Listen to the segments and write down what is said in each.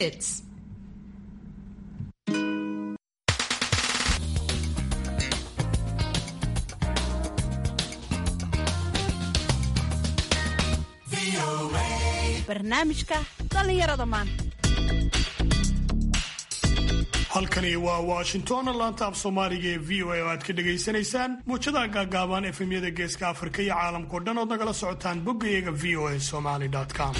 Hits. barnaamijka dhallinyarada maanta halkani waa washington laanta af soomaaliga ee v o a oo aad ka dhagaysanaysaan muujadaha gaagaaban efemyada geeska afrika iyo caalamkao dhan ood nagala socotaan boggayaga v o a somaly com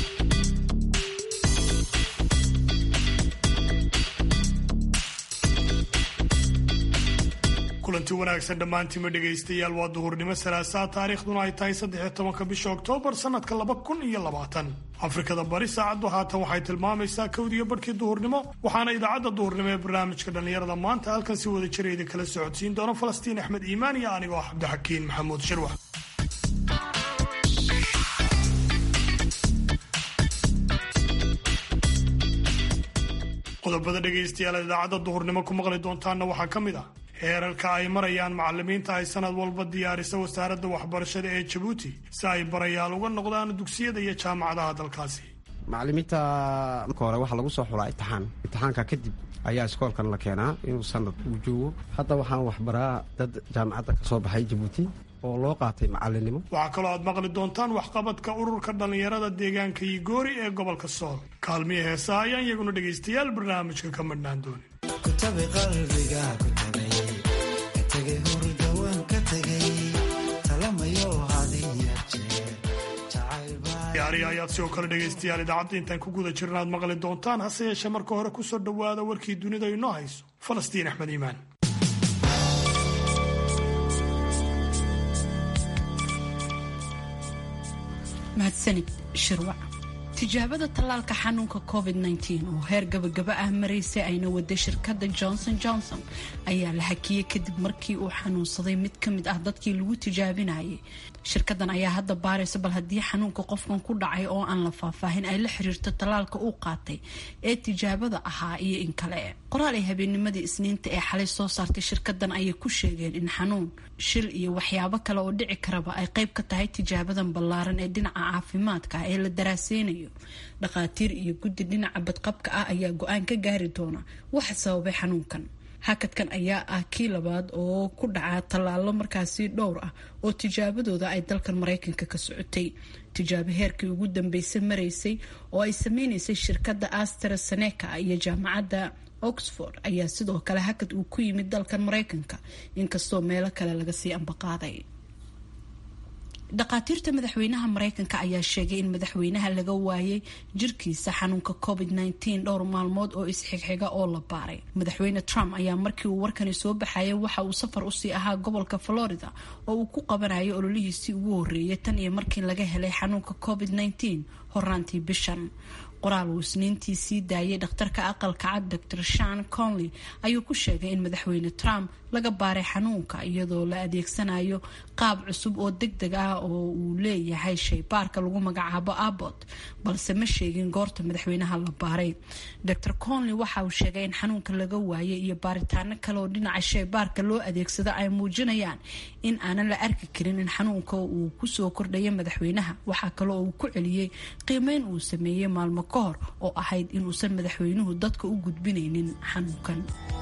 kulanti wanaagsan dhammaantiima dhegaystayaal waa duhurnimo salaasaa taariikhduna ay tahay saddex iyo tobanka bisha oktoobar sannadka laba kun iyo labaatan afrikada bari saacaddu haatan waxay tilmaamaysaa kowdiyo barhkii duhurnimo waxaana idaacadda duhurnimo ee barnaamijka dhallinyarada maanta halkan si wada jira idin kala socodsiin doona falastiin axmed iimaan iyo anigoo ah cabdixakiin maxamuud shirwax qodobada dhegaystayaal idaacadda duhurnimo ku maqli doontaanna waxaa ka mid ah heerarka ay marayaan macalimiinta ay sanad walba diyaarisa wasaaradda waxbarashada ee jabuuti si ay barayaal uga noqdaan dugsiyada iyo jaamacadaha dalkaasi macalimiinta marka hore waxaa lagu soo xulaa imtixaan imtixaanka kadib ayaa iskoolkan la keenaa inuu sanad uu joogo hadda waxaan waxbaraa dad jaamacadda ka soo baxay jabuuti oo loo qaatay macalinimo waxaa kaloo aad maqli doontaan waxqabadka ururka dhallinyarada deegaanka igoori ee gobolka sool kaalmiya heesaha ayaan iyaguna dhegaystayaal barnaamijka ka madhnaan doonin yaari ayaad sidoo kale dhegaystayaal idaacadda intaan ku guda jirna aad maqli doontaan hase yeeshee marka hore kusoo dhowaada warkii dunida inoo hayso falastiin axmed iimaan mahadsanid shirwac tijaabada tallaalka xanuunka covid -19 oo heer gabagaba ah maraysay ayna waday shirkadda johnson johnson ayaa la hakiyey kadib markii uu xanuunsaday mid ka mid ah dadkii lagu tijaabinayay shirkadan ayaa hadda baaraysa bal haddii xanuunka qofkan ku dhacay oo aan la faahfaahin ay la xiriirto tallaalka uu qaatay ee tijaabada ahaa iyo in kale qoraal ay habeennimadii isniinta ee xalay soo saartay shirkadan ayay ku sheegeen in xanuun shil iyo waxyaabo kale oo dhici karaba ay qayb ka tahay tijaabadan ballaaran ee dhinaca caafimaadka ee la daraaseynayo dhakhaatiir iyo guddi dhinaca badqabka ah ayaa go-aan ka gaari doona waxa sababay xanuunkan hakadkan ayaa ah kii labaad oo ku dhaca tallaalo markaasi dhowr ah oo tijaabadooda ay dalkan maraykanka ka socotay tijaabo heerkii ugu dambeysay maraysay oo ay sameynaysay shirkadda astraseneca iyo jaamacadda oxford ayaa sidoo kale hakad uu ku yimid dalkan maraykanka inkastoo meelo kale laga sii ambaqaaday dhakhaatiirta madaxweynaha mareykanka ayaa sheegay in madaxweynaha laga waayay jirkiisa xanuunka covid -19 dhowr maalmood oo isxigxiga oo la baaray madaxweyne trump ayaa markii uu warkani soo baxayay waxa uu safar usii ahaa gobolka florida oo uu ku qabanayay ololihiisii ugu horeeyay tan iyo markii laga helay xanuunka covid -19 horaantii bishan qoraal uu isniintii sii daayay dhakhtarka aqalka cad dor shan conley ayuu ku sheegay in madaxweyne trump laga baaray xanuunka iyadoo la adeegsanayo qaab cusub oo deg deg ah oo uu leeyahay shaybaarka lagu magacaabo abbot balse ma sheegin goorta madaxweynaha la baaray dor conley waxa uu sheegay in xanuunka laga waayay iyo baaritaano kale oo dhinaca shaybaarka loo adeegsado ay muujinayaan in aanan la arki karin in xanuunka uu kusoo kordhaya madaxweynaha waxaa kale oo uu ku celiyey qiimeyn uu sameeyey maalmo ka hor oo ahayd inuusan madaxweynuhu dadka u gudbinaynin xanuunkan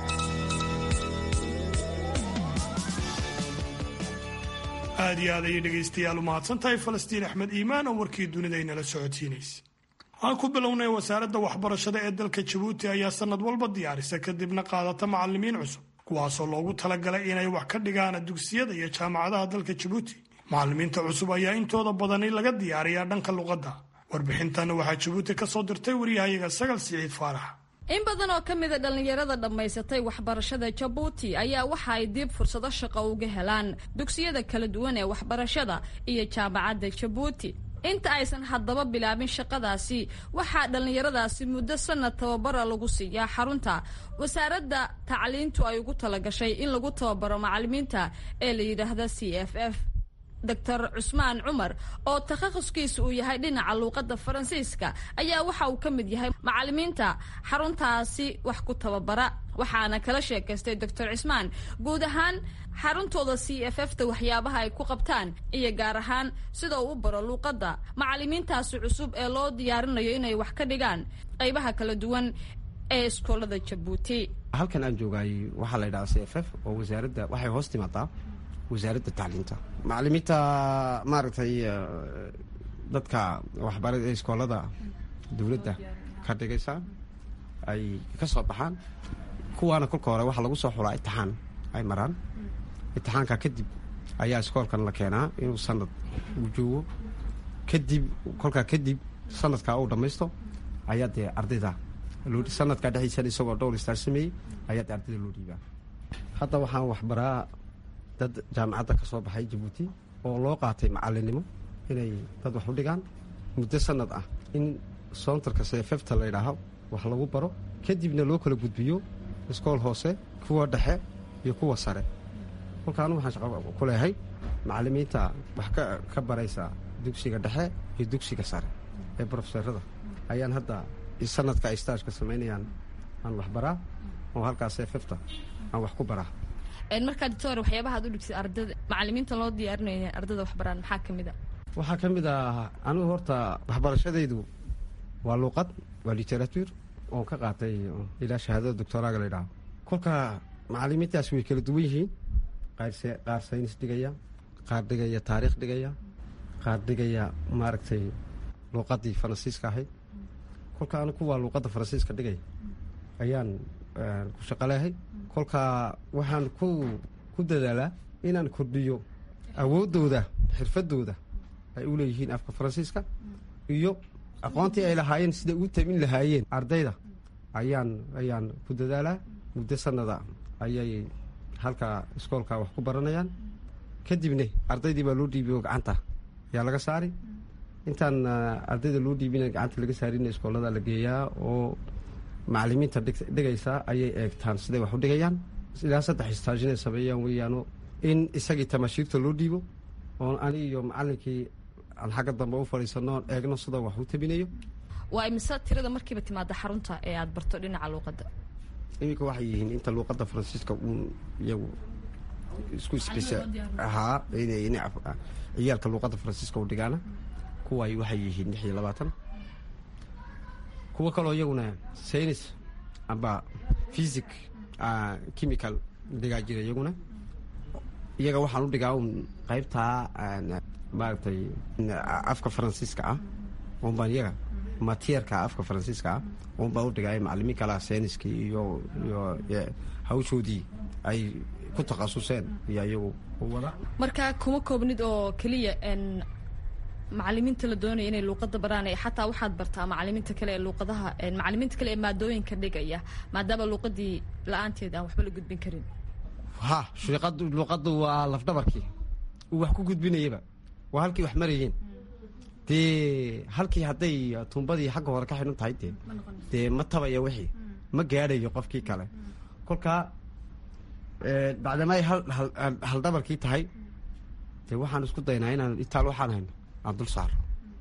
aad iyo aad ayay dhegaystayaal u mahadsan tahay falastiin axmed iimaan oo warkii dunida inala socodsiinaysa aan ku bilownay wasaaradda waxbarashada ee dalka jabuuti ayaa sanad walba diyaarisa kadibna qaadata macalimiin cusub kuwaasoo loogu talagalay inay wax ka dhigaan dugsiyada iyo jaamacadaha dalka jabuuti macalimiinta cusub ayaa intooda badani laga diyaariyaa dhanka luqadda warbixintan waxaa jabuuti ka soo dirtay waryahayaga sagal siciid faarax in badan oo ka mida dhallinyarada dhammaysatay waxbarashada jabuuti ayaa waxa ay dib fursado shaqo uga helaan dugsiyada kala duwan ee waxbarashada iyo jaamacadda jabuuti inta aysan haddaba bilaabin shaqadaasi waxaa dhallinyaradaasi muddo sanad tababara lagu siiyaa xarunta wasaaradda tacliintu ay ugu talagashay in lagu tababaro macalimiinta ee la yidhaahda c f f doctor cusmaan cumar oo takhahuskiisa uu yahay dhinaca luuqadda faransiiska ayaa waxa uu ka mid yahay macalimiinta xaruntaasi wax ku tababara waxaana kala sheekaystay doctor cismaan guud ahaan xaruntooda c f f ta waxyaabaha ay ku qabtaan iyo gaar ahaan sida uu u baro luuqadda macalimiintaasi cusub ee loo diyaarinayo inay wax ka dhigaan qaybaha kala duwan ee iskoolada jabuuti halkan aan joogaay waxaa la ydhaha c f f oo wasaaradda waxay hoos timaadaa wasaaradda tacliinta macalimiinta maaragtay dadka waxbara iskoolada dowladda ka dhigaysa ay ka soo baxaan kuwaana kolka hore waxaa lagu soo xulaa itixaan ay maraan itixaanka kadib ayaa iskoolkan la keenaa inuu sanad uu joogo kadib kolkaa kadib sanadkaa uu dhammaysto ayaa dee ardayda sanadkaa dhexdiisan isagoo dhowr istaar sameeyey ayaa dee ardayda loo dhiibaa hadda waxaan waxbaraa dad jaamacadda ka soo baxay jabuuti oo loo qaatay macalinimo inay dad wax u dhigaan muddo sanad ah in soontarka seefefta la ydhaaho wax lagu baro kadibna loo kala gudbiyo iskool hoose kuwa dhexe iyo kuwa sare kolka anu waxaan shaqo ku leehay macalimiinta wax ka baraysa dugsiga dhexe iyo dugsiga sare ee brofeserada ayaan hadda sanadka ay staajka samaynayaan aan wax baraa oo halkaas seefefta aan wax ku baraa markaa doctor waxyaabaha ad u dhigtid ardada macalimiinta loo diyaarinayo ardada waxbaraan maxaa ka mid a waxaa ka mid ah anigu horta waxbarashadaydu waa luuqad waa literatur oon ka qaatay ilaa shahaadada doctoraaga la ydhaho kolka macalimiintaas way kala duwan yihiin qaar saynis dhigaya qaar dhigaya taariikh dhigaya qaar dhigaya maaragtay luuqadii faransiiska ahayd kolka anu kuwaa luuqadda faransiiska dhigaya ayaan ku shaqaleehay kolka waxaan ku ku dadaalaa inaan kordhiyo awooddooda xirfadooda ay u leeyihiin afka faransiiska iyo aqoontii ay lahaayeen siday ugu tabin lahaayeen ardayda ayaan ayaan ku dadaalaa muddo sanada ayay halkaa iskoolka wax ku baranayaan kadibne ardaydii baa loo dhiibiyo gacanta ayaa laga saari intaan ardayda loo dhiibina gacanta laga saarina iskoolada la geeyaa oo macalimiinta dhigaysa ayay eegtaan siday wax u dhigayaan ilaa saddex istaajinay sameeyaan weeyaano in isagii tamaashiirta loo dhiibo oon ani iyo macalinkii aan xagga dambe u fadhiisano oon eegno sida wax u tabinayo waa imise tirada markiiba timaada xarunta ee aada barto dhinaca luuqadda iminka waxay yihiin inta luuqadda faransiiska uun iyagu isku haa ciyaalka luuqadda faransiiska u dhigaana kuwaay waxay yihiin lix iyo labaatan kuwo kaloo iyaguna saynis amba physic chemical dhigaa jira iyaguna iyaga waxaan u dhigaa un qaybtaa maaragtay afka faransiiska ah unbaan iyaga matierka afka faransiiska ah unbaan u dhigaa macalimiin kalaa sayniskii iyo iyo hawshoodii ay ku takhasuseen iyo iyagu wada marka kuma koobnid oo keliya macalimiinta la doonaya inay luuqada baraan xataa waxaad bartaa macalimiinta kale ee luuqadaha macalimiinta kale ee maadooyinka dhigaya maadaama luuqadii la-aanteed aan waxba la gudbin karin ha shiiqad luuqaddu waa lafdhabarkii uu wax ku gudbinayaba waa halkii wax marayeen dee halkii hadday tuumbadii xagga hore ka xidhan tahay dee dee ma tabaya wixii ma gaadhayo qofkii kale kolkaa bacdama ay haldhabarkii tahay dee waxaan isku daynaa inaan itaal waxaan hayno aan dul saaro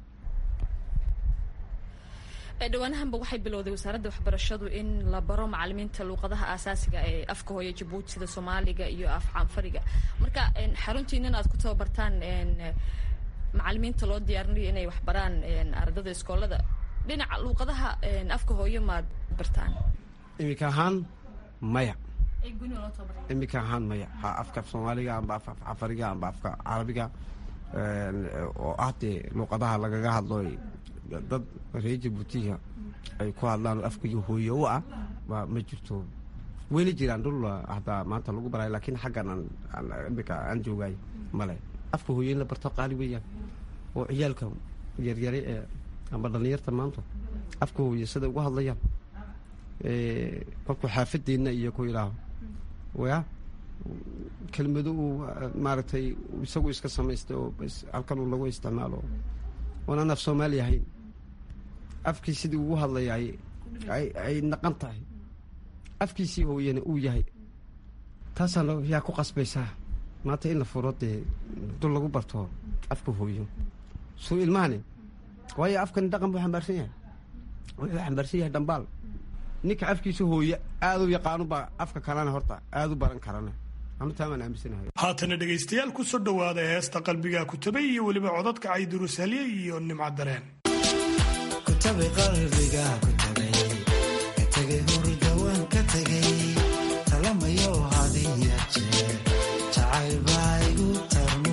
dhawaanahanba waxay bilowday wasaaradda waxbarashadu in la baro macalimiinta luuqadaha aasaasiga ee afka hooya jabuuti sida soomaaliga iyo af caanfariga marka xaruntiinan aad ku tababartaan macalimiinta loo diyaarinayo inay wax baraan ardada iskoolada dhinaca luuqadaha afka hooyo maad bartaan iminka ahaan maya iminka ahaan maya ha afka soomaaliga amba af cafariga amba afka carabiga oo ah dee luuqadaha lagaga hadlo dad reer jabuutiga ay ku hadlaan afkii hooye u ah waa ma jirto weli jiraan dhul hataa maanta lagu barayo laakiin xaggan imika aan joogaay male afka hooye in la barto qaali weeyaan oo ciyaalka yaryare ee amba dhallinyarta maanta afka hooye siday ugu hadlayaan kolkuu xaafadeenna iyo ku idhaaho ya kelmado uu maaragtay isagu iska samaystay oo halkan uu lagu isticmaalo oonaan af soomaali ahayn afkii sidii ugu hadlaya ay naqan tahay afkiisii hooyana uu yahay taasaa yaa ku qasbaysaa maanta in la furo dee dul lagu barto afka hooyo suu ilmahani waayo afkani dhaqan buu xambaarsan yahay wuxuu xambaarsan yahay dhambaal ninka afkiisa hooye aad u yaqaanubaa afka kalena horta aad u baran karana amtaamaan aaminsanahay haatana dhegaystayaal ku soo dhowaada heesta qalbigaa kutabay iyo weliba codadka caydirus halye iyo nimca dareen kutabay qalbiga kutabay katagay hurdawaan ka tegay talamayo hadiya jeer jacayl baa igu tarmo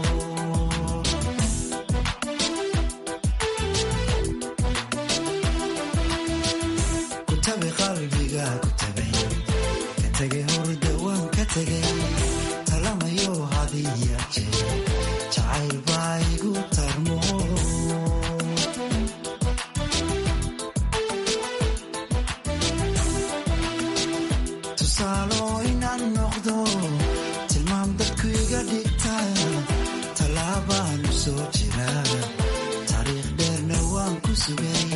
kutabay qalbiga kutabay katagay hurdawaan ka tegay talamayo hadiya jeer jacayl baa igu tarmo tusaalo inaan noqdo tilmaam dadku iga dhigta tallaabaan u soo jira taariikh dheerna waan ku sugay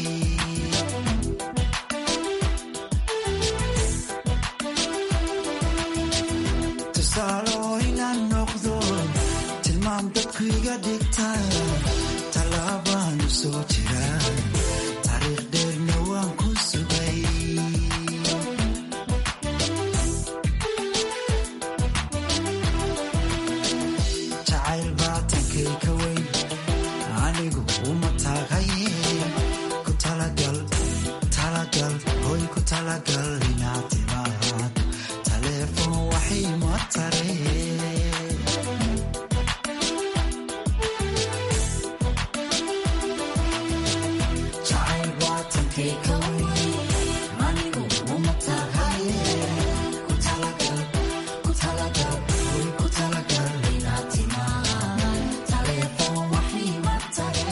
tusaalo inaan noqdo tilmaam dadku iga dhigta tallaabaan u soo jira taariikh dheerna waan ku sugay jacayl baatankay ka weyn anigu uma taagaye ku talagal talagal hoy ku talagal inaad timaad taleefon waxay ma tare jacayl baatankay ka weyn anigu uma taagaye ku talagal ku talagal hoy ku talagal inaad timaad taleefon waxay ma tare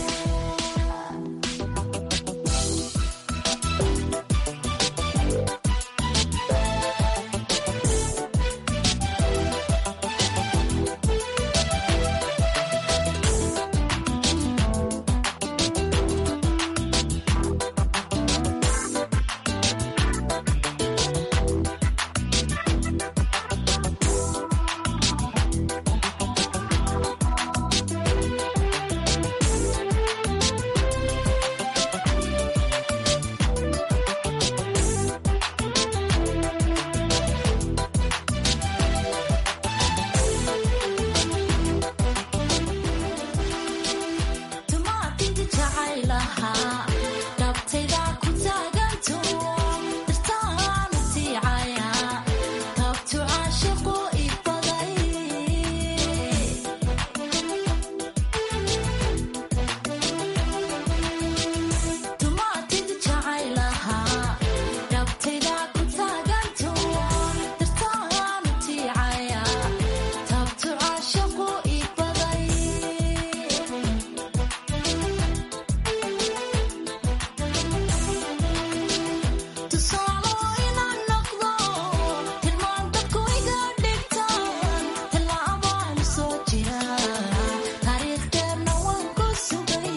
tumaatidi jacaylahaa dhabtayda ku taaganto dartaanu tiicaya taabtu caashiqu ibaday tumaatidi jacaylahaa dhabtayda ku taaganto dartaanu tiicaya taabtu caashiqu ibaday tusaalo inaan noqdo tilmaan dadku iga dhigtaan tallaabaan soo jira taariikh dheerna waan ku sugay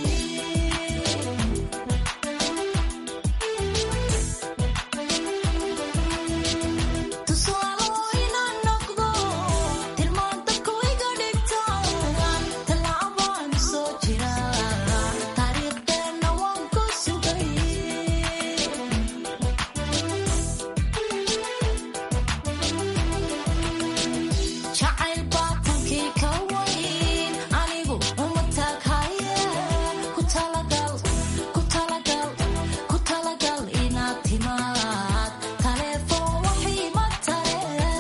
tusaalo inaan noqdo tilmaan dadku iga dhigtaan tallaabaan soo jira taariikh dheerna waan ku sugay jacayl baatankii ka weyn anigu uma taaghaye ku talagal ku talagal ku talagal inaad timaad taleefon waxay ma tare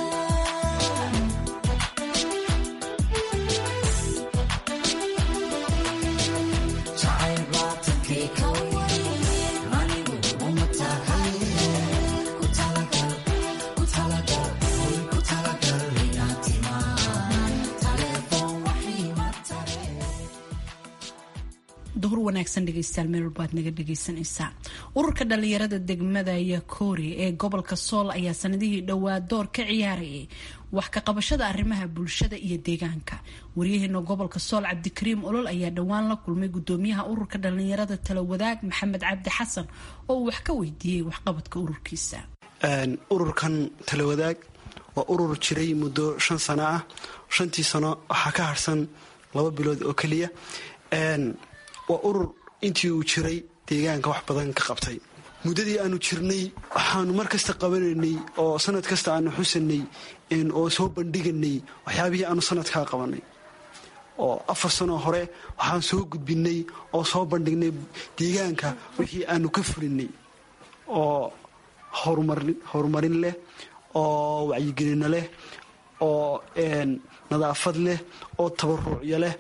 jacayl baatankay ka weyn anigu uma taagaye ku talagal ku talagal hoy ku talagal inaad timaad taleefon waxay ma tare duhur wanaagsan dhegeystayaal meel walba aad naga dhegeysanaysaa ururka dhalinyarada degmada yakoori ee gobolka sool ayaa sanadihii dhowaa door ka ciyaarayay wax ka qabashada arrimaha bulshada iyo deegaanka waryaheena gobolka sool cabdikariim olol ayaa dhowaan la kulmay gudoomiyaha ururka dhalinyarada tala wadaag maxamed cabdi xasan oo uu wax ka weydiiyey waxqabadka ururkiisa ururkan talawadaag waa urur jiray muddo shan sano ah shantii sano waxaa ka harsan laba bilood oo keliya waa urur intii uu jiray deegaanka wax badan ka qabtay muddadii aanu jirnay waxaanu mar kasta qabanaynay oo sanad kasta aanu xusanay oo soo bandhiganay waxyaabihii aanu sanadkaa qabanay oo afar sanoo hore waxaan soo gudbinay oo soo bandhignay deegaanka wixii aanu ka fulinay oo horumarin leh oo wacyigelino leh oo nadaafad leh oo tabaruucyo leh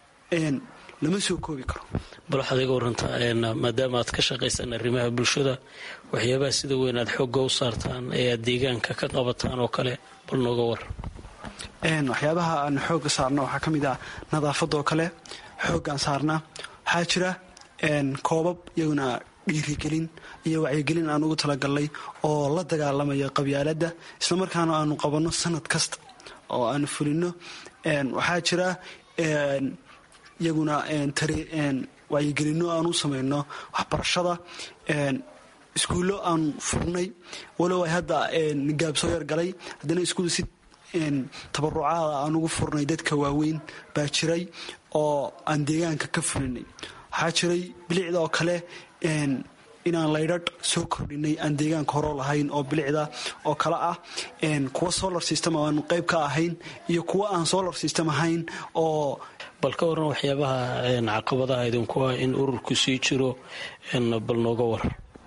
lama soo koobi karo bal waxaad iga warantaa maadaama aad ka shaqaysaan arrimaha bulshada waxyaabaha sida weyn aad xoogga u saartaan ee aad deegaanka ka qabataan oo kale bal nooga war waxyaabaha aan xoogga saarna waxaa ka mid ah nadaafadoo kale xooggaan saarnaa waxaa jira koobab iyaguna dhiirigelin iyo wacyigelin aan ugu talagalnay oo la dagaalamaya qabyaaladda islamarkaana aanu qabanno sanad kasta oo aanu fulino waxaa jira iyaguna wacyigelino aan u samayno waxbarashada iskuullo aan furnay walow ay hadda gaab soo yargalay haddana iskuul si tabarucaada aan ugu furnay dadka waaweyn baa jiray oo aan deegaanka ka fulinay waxaa jiray bilicda oo kale inaan laydhadh soo kordhinay aan deegaanka horo lahayn oo bilicda oo kale ah kuwa solar system aanu qayb ka ahayn iyo kuwa aan solar system ahayn oo bal ka waran waxyaabaha caqabadaha idinku ah in ururku sii jiro bal nooga war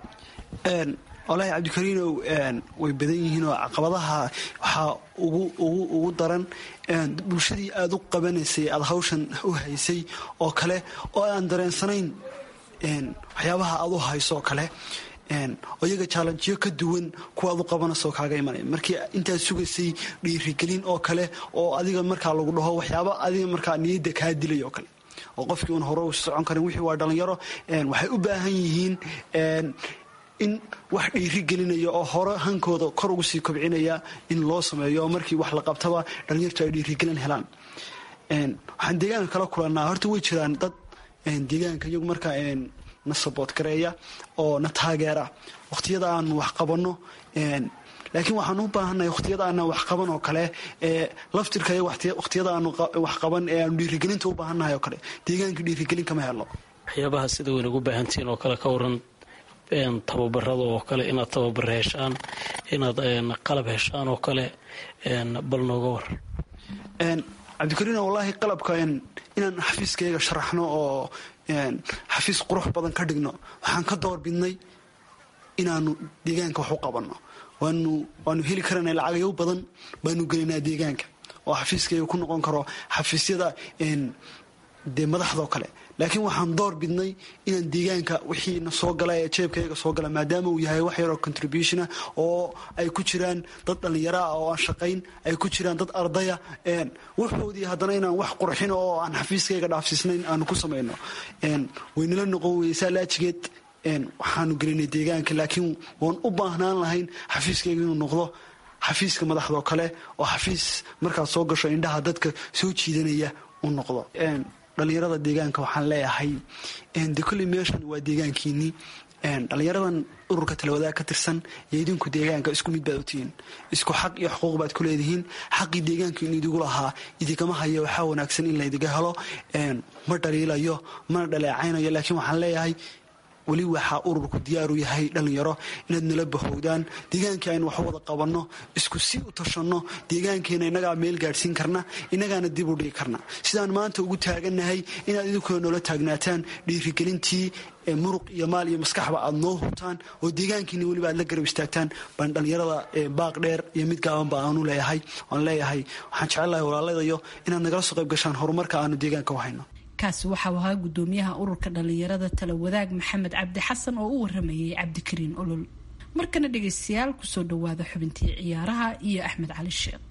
walahi cabdikariinow way badan yihiin oo caqabadaha waxaa ugu daran bulshadii aada u qabanaysay aada hawshan u haysay oo kale oo aan dareensanayn waxyaabaha aad u hayso oo kale oo iyaga jaalanjiyo ka duwan kuwa aad u qabanayso kaaga imanaya markii intaad sugaysay dhiirigelin oo kale oo adiga markaa lagu dhaho waxyaaba adiga markaa niyadda kaa dilay oo kale oo qofkii uun hore u socon karin wixii waa dhalinyaro waxay u baahan yihiin in wax dhiiri gelinaya oo hore hankooda kor ugu sii kobcinaya in loo sameeyo oo markii wax la qabtaba dhalinyartu ay dhiirigelin helaan waxaan deegaanka kala kulannaa horta way jiraan dad deegaanka iyagu markaa na saboot gareeya oo na taageera wakhtiyada aanu wax qabanno laakiin waxaan u baahannahay wakhtiyada aanan wax qaban oo kale laftirka wakhtiyada aanu wax qaban ee aanu dhiirigelinta u baahannahay oo kale deegaanka dhiirigelin kama helo waxyaabaha sida weyn ugu baahantihiin oo kale ka waran tababarada oo kale inaad tababar heshaan inaad qalab heshaan oo kale bal nooga war cabdikariin wallaahi qalabka inaan xafiiskayga sharaxno oo xafiis qurux badan ka dhigno waxaan ka doorbidnay inaanu deegaanka wax u qabanno waanu heli karanay lacagayo badan baanu gelinaa deegaanka oo xafiiskayga ku noqon karo xafiisyada dee madaxdao kale laakiin waxaan door bidnay inaan deegaanka wixiina soo gala ee jeebkayga soo gala maadaama uu yahay wax yaroo contributiona oo ay ku jiraan dad dhallinyaro ah oo aan shaqayn ay ku jiraan dad ardaya wuxoodii haddana inaan wax qurxin oo aan xafiiskayga dhaafsiisnayn aanu ku samayno waynala noqon weysaa laajigeed waxaanu gelinay deegaanka laakiin waan u baahnaan lahayn xafiiskayga inuu noqdo xafiiska madaxdoo kale oo xafiis markaad soo gasho indhaha dadka soo jiidanaya uu noqdo dhallinyarada deegaanka waxaan leeyahay de kolley meeshan waa deegaankiinii dhallinyaradan ururka talawadaag ka tirsan iyo idinku deegaanka isku mid baad utihiin isku xaq iyo xuquuq baad ku leedihiin xaqii deegaanka in idigu lahaa idinkama hayo waxaa wanaagsan in laydiga helo ma dhaliilayo mana dhaleecaynayo laakiin waxaan leeyahay weli waxaa ururku diyaaru yahay dhallinyaro inaad nala bahowdaan deegaankii aynu wax wada qabanno isku si u tashanno deegaankeena innagaa meel gaadhsiin karna innagaana dib u dhigi karna sidaan maanta ugu taagannahay inaad idinkuna noola taagnaataan dhiirigelintii muruq iyo maal iyo maskaxba aad noo hubtaan oo deegaankiina weliba aad la garab istaagtaan baan dhallinyarada baaq dheer iyo mid gaabanba aanu leeyahay oan leeyahay waxaan jecelahay walaaladayo inaad nagala soo qayb gashaan horumarka aanu deegaanka u hayno kaasi waxau ahaa gudoomiyaha ururka dhallinyarada tala wadaag maxamed cabdi xasan oo u waramayay cabdikariin olol markana dhegaystayaal kusoo dhawaada xubintii ciyaaraha iyo axmed cali sheekh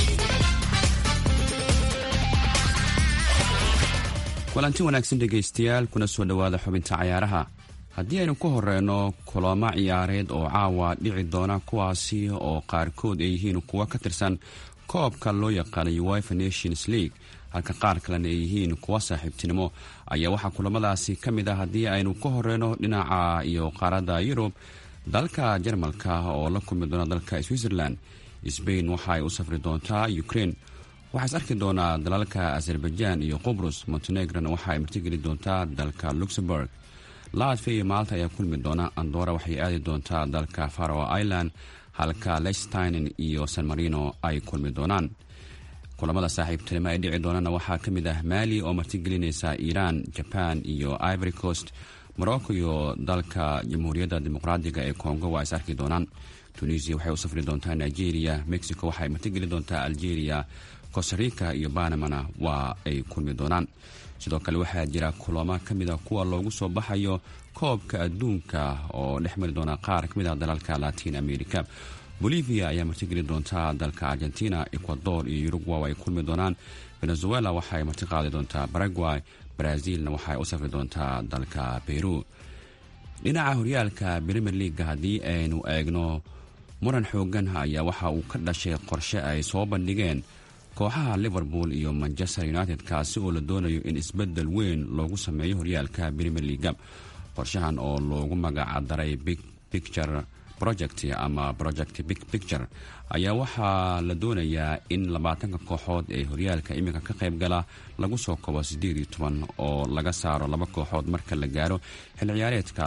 kulanti wanaagsan dhegaystayaal kuna soo dhowaada xubinta cayaaraha haddii aynu ku horeyno kulamo ciyaareed oo caawa dhici doona kuwaasi oo qaarkood ay yihiin kuwo ka tirsan koobka loo yaqaanay wifa nations league halka qaar kalena ay yihiin kuwa saaxiibtinimo ayaa waxaa kulamadaasi ka mid ah haddii aynu ka horeyno dhinaca iyo qaaradda yurub dalka jarmalka oo la kulmi doona dalka switzerland sbain waxa ay u safri doontaa ukraine waxaa is arki doonaa dalalka azerbaijan iyo qubrus montenegrona waxa ay martigeli doontaa dalka luxemburg latvia iyo maalta ayaa kulmi doona andora waxay aadi doontaa dalka faroe island halka lechsteinen iyo san marino ay kulmi doonaan kulamada saaxiibtinimo ay dhici doonana waxaa ka mid ah maali oo martigelinaysa iiraan jaban iyo ivory coast morocco iyo dalka jamhuuriyadda dimuqraadiga ee congo waa is arki doonaan tunisia waxay u safri doontaa nigeria mexico waxay martigeli doontaa algeria costarica iyo banamana waa ay kulmi doonaan sidoo kale waxaa jira kulamo ka mid a kuwa loogu soo baxayo koobka adduunka oo dhex mari doona qaar ka mid ah dalalka latin america bolivia ayaa martigeli doontaa dalka argentina ecuador iyo uruguay ay kulmi doonaan venezuela waxaay marti qaadi doontaa paraguay brazilna waxaay u safri doontaa dalka peru dhinaca horyaalka premier leaga haddii aynu eegno muran xoogan ayaa waxa uu ka dhashay qorshe ay soo bandhigeen kooxaha liverpool iyo manchester united kaasi oo la doonayo in isbedel weyn loogu sameeyo horyaalka premier leaga qorshahan oo loogu magacdaray big picture project ama project big picture ayaa waxaa la doonayaa in labaatanka kooxood ee horyaalka iminka ka qayb gala lagu soo kobo siddeed iyo toban oo laga saaro laba kooxood marka la gaaro xil ciyaareedka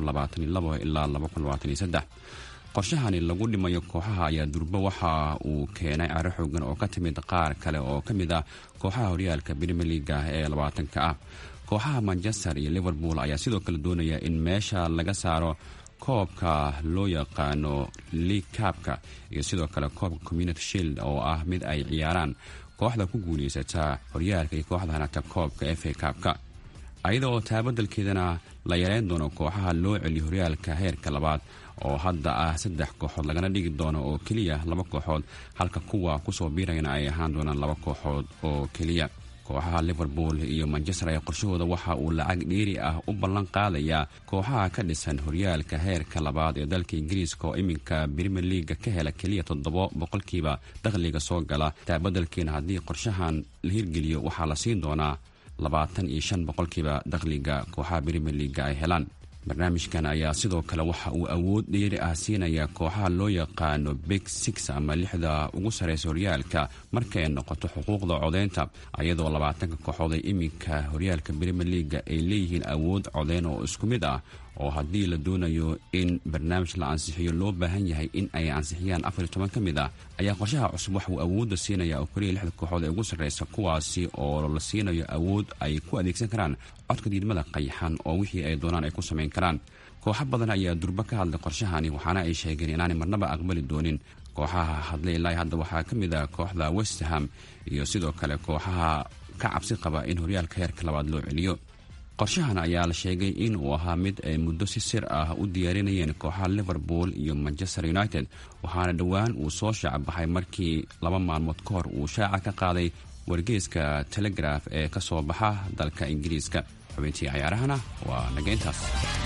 ilaa qorshahani lagu dhimayo kooxaha ayaa durbo waxa uu keenay caro xoogan oo ka timid qaar kale oo ka mid ah kooxaha horyaalka premier leaga ee labaatanka ah kooxaha manchester iyo liverpool ayaa sidoo kale doonaya in meesha laga saaro koobka loo yaqaano league kaabka iyo sidoo kale koobka community shield oo ah mid ay ciyaaraan kooxda ku guuleysata horyaalka iyo kooxda hanata koobka f a kaabka ayada oo taabadalkeedana la yareyn doono kooxaha loo celiyo horyaalka heerka labaad oo hadda ah saddex kooxood lagana dhigi doono oo keliya laba kooxood halka kuwa kusoo biirayana ay ahaan doonaan laba kooxood oo keliya kooxaha liverpool iyo manchester ayaa qorshahooda waxa uu lacag dheeri ah u ballan qaadayaa kooxaha ka dhisan horyaalka heerka labaad ee dalka ingiriiska oo iminka premier leaga ka hela keliya toddoba boqolkiiba dakhliga soo gala taabadalkeena haddii qorshahan la hirgeliyo waxaa la siin doonaa labaatan iyo shan boqolkiiba dakhliga kooxaha premier leaga ay helaan barnaamijkan ayaa sidoo kale waxa uu awood dheeri ah siinaya kooxaha loo yaqaano big six ama lixda ugu sarreysa horyaalka markay noqoto xuquuqda codeynta ayadoo labaatanka kooxood ee iminka horyaalka premier leaga ay leeyihiin awood codeyn oo isku mid ah oo haddii la doonayo in barnaamij la ansixiyo loo baahan yahay in ay ansixiyaan afar iyo toban ka mid ah ayaa qorshaha cusub wax uu awoodda siinaya oo keliya lixda kooxood ee ugu sarreysa kuwaasi oo la siinayo awood ay ku adeegsan karaan codka diidmada qayaxan oo wixii ay doonaan ay ku samayn karaan kooxo badan ayaa durbo ka hadlay qorshahani waxaana ay sheegeen inaanay marnaba aqbali doonin kooxaha hadlay ilaahi hadda waxaa ka mid ah kooxda westham iyo sidoo kale kooxaha ka cabsi qaba in horyaalka heerka labaad loo celiyo qorshahan ayaa la sheegay in uu ahaa mid ay muddo si sir ah u diyaarinayeen kooxaha liverpool iyo manchester united waxaana dhowaan uu soo shaacabaxay markii laba maalmood ka hor uu shaaca ka qaaday wargeeska telegraf ee ka soo baxa dalka ingiriiska xubintii cayaarahana waa nageyntaas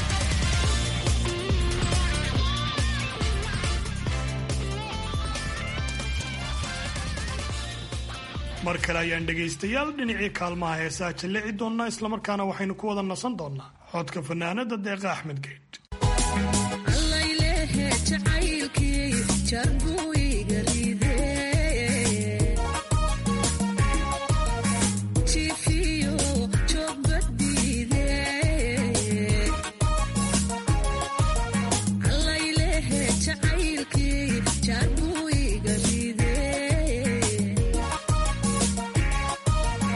mar kale ayaan dhegaystayaal dhinacii kaalmaha heesaa jallici doonnaa islamarkaana waxaynu ku wada nasan doonnaa codka fanaanada deeqa axmed geydh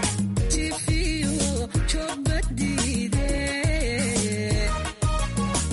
Chobadide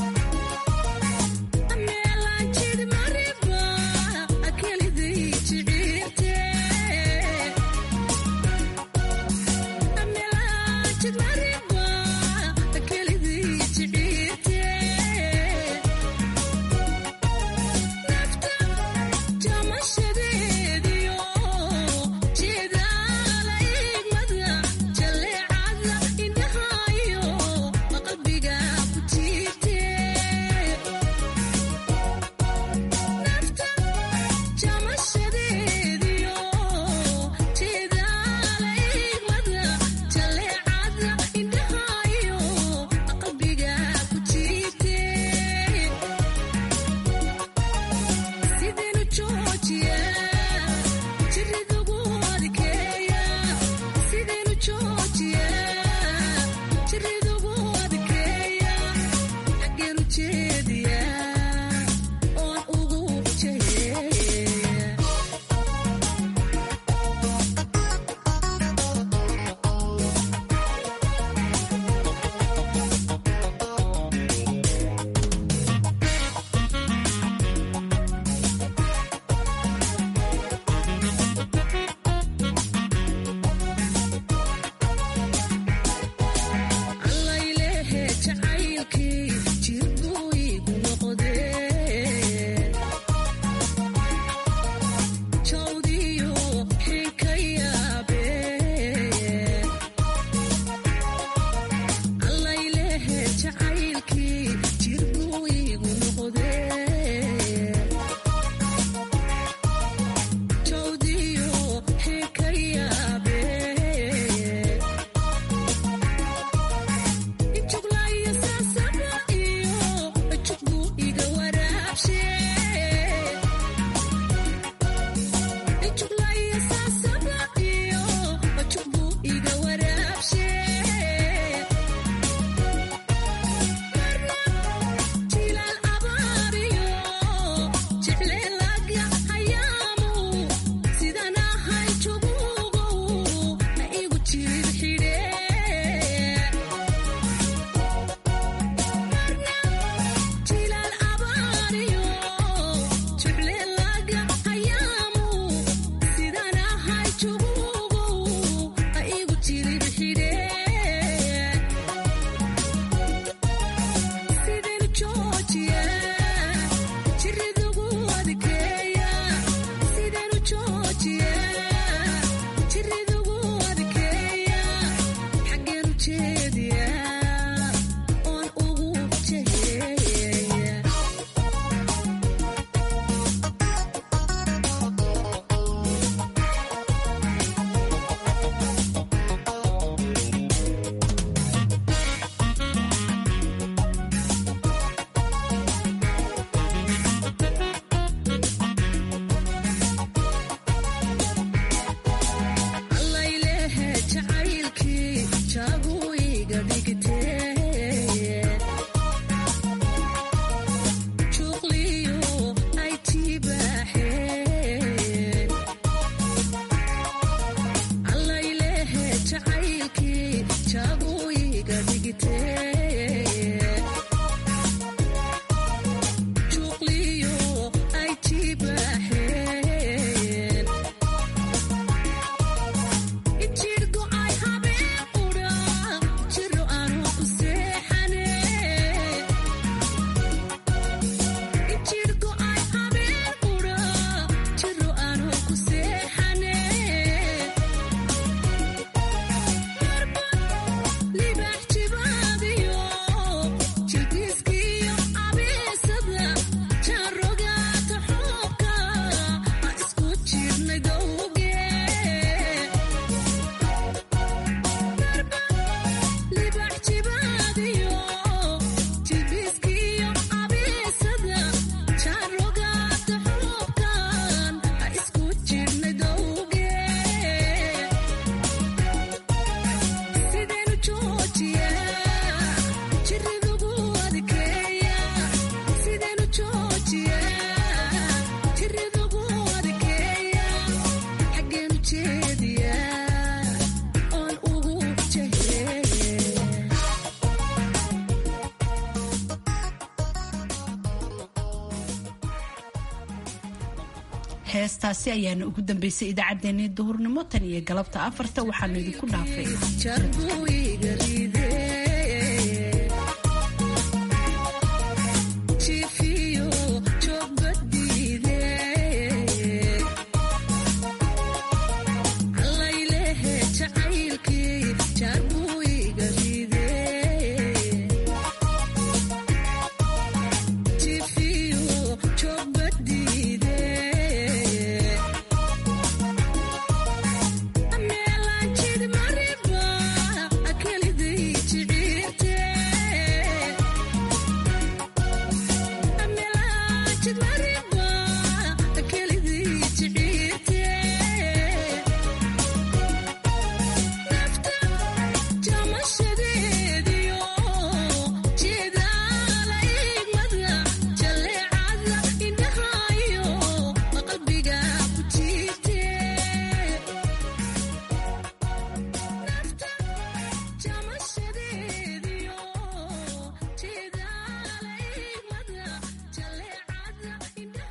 heestaasi ayaana ugu dambeysay idaacaddeenii duhurnimo tan iyo galabta afarta waxaanu idinku dhaafay